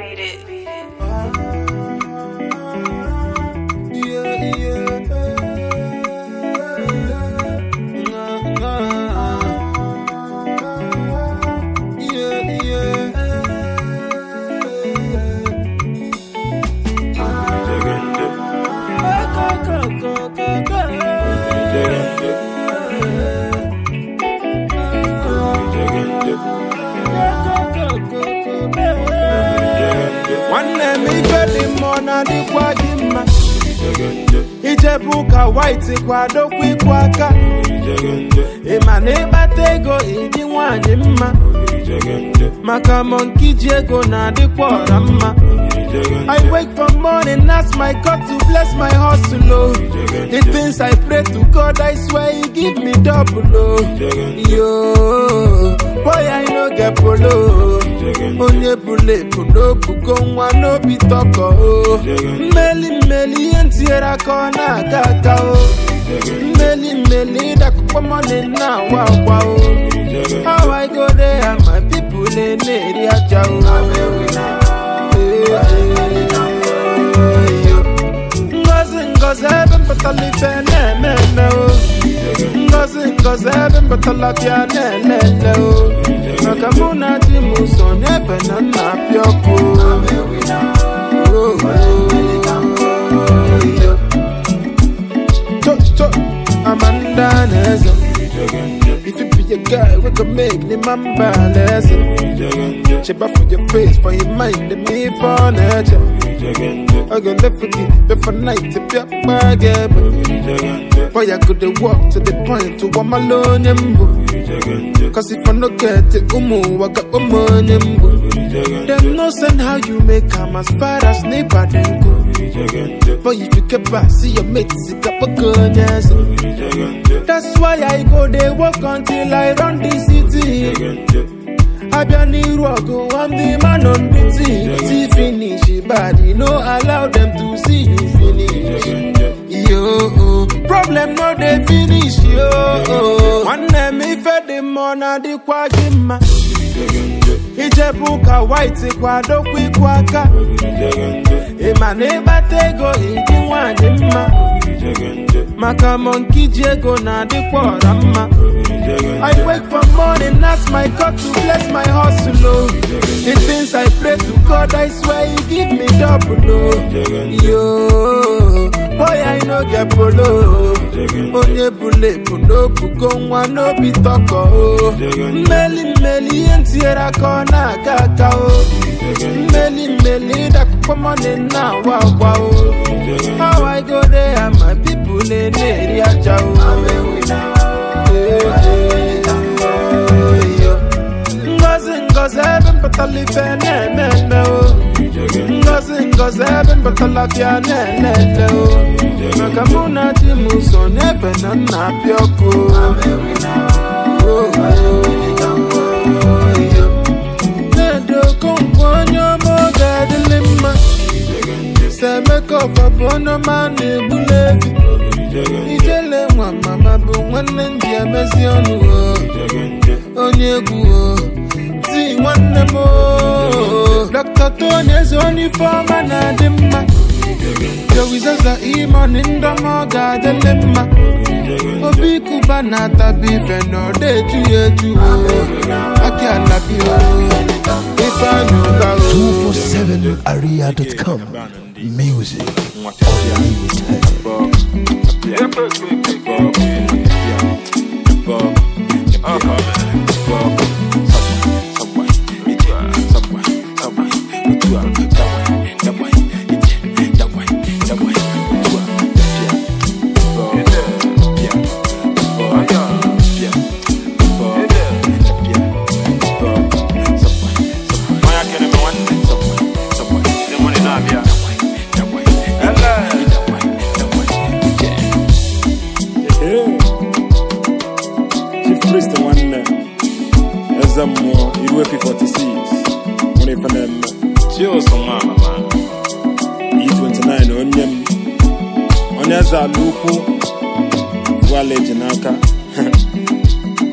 Beat it. Yeah, yeah. Yeah, nwanne m ife dị mma ọ na-adịkwa gị mma ijebu ụka white kwadokwa ịkwụ aka ịma na ịkpata ego ịdị nwanyị mma maka monki ji ego na-adịkwa ọra mma I wake from morning, ask my God to bless my hustle. Oh. The things I pray to God, I swear He give me double. Oh. Yo, boy, I no get polo. Onye bule puno bugo nwa n'obi tọkọ. Oh. Mmeli mmeli ihe ntinyere aka ọ na-aga aga. Oh. Mmeli mmeli ịdakụkpọ money na-awa akwa. Oh. How I go there and my people na-eri aja. Oh. Ngozi ngozi ebe mpụtara ife na-eme eme o Ngozi ngozi ebe mpụtara bịa na-elele o Maka mụ na di m so n'ebe na nna apịa ọkụ Oh, Cho cho Amanda na-eze If you be a guy, we can make the man balance. Cheba for your face, for your mind, and me for nature. I go left for the left for night to be up again. Boy, I could walk to the point to one alone. Cause if I no get it, umu, I got money. Them no send how you make come as far as neighbor then go. But if you keep back, see your mates, it up a gun, yes. That's why I go they walk until I run the city. Abia n'iru ọgụ, I'm the man on duty. See finish, body, no allow them to see you finish. Yo, problem no dey finish, yo. Nwanne m ife dị mma ọ na-adịkwa gị mma. Ijebu ụka white kwadokwa ịkwụ aka. Ịma na ịkpata ego ịdị nwanyị mma. Maka monki ji ego na-adịkwa ọra mma. I wake from morning, ask my God to bless my hustle. Oh. The things I pray to God, I swear He give me double. Oh. Yo, boy, I no get polo. Onye bule puno bugo nwa n'obi tọkọ. Oh. Mmeli mmeli ihe ntinyere aka ọ na-aga aga. Oh. Mmeli mmeli ịdakụkpọ money na-awa agwa. Oh. How I go there and my people na-eri aja. Oh. Ngozi ngozi ebe mpụtara ife na-eme eme o Ngozi ngozi ebe mpụtara bịa na-elele o Maka mụ na di m so n'ebe na nna apịa ọkụ Na-edo okonkwo onye ọma oge adịlị mma Semeka ọfabụ onye ọma na-egbuli efi Ijele nwa mama bụ nwanne ndị emezi ọnụ o onye egwu o ti nwanne m o Dr. Tony eze onye ifeọma na-adị mma jowizaza imoni ndọma ọ ga-adịlị mma obi kuba na-atabi ife na ọ na-eju ya eju o aki alabi o ife anya ụba o 247aria.com Music Unlimited. Chief Priest nwanne eze mmụọ iru efi 46 nwere ife na-eme E29 onye m onye eze ala ukwu vuala eji n'aka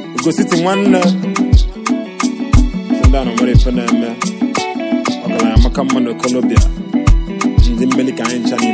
ugositi nwanne si ndị a na nwere ife na-eme ọgaranya maka ọka mma na okolobịa ndị mmeli ka anyị ncha niile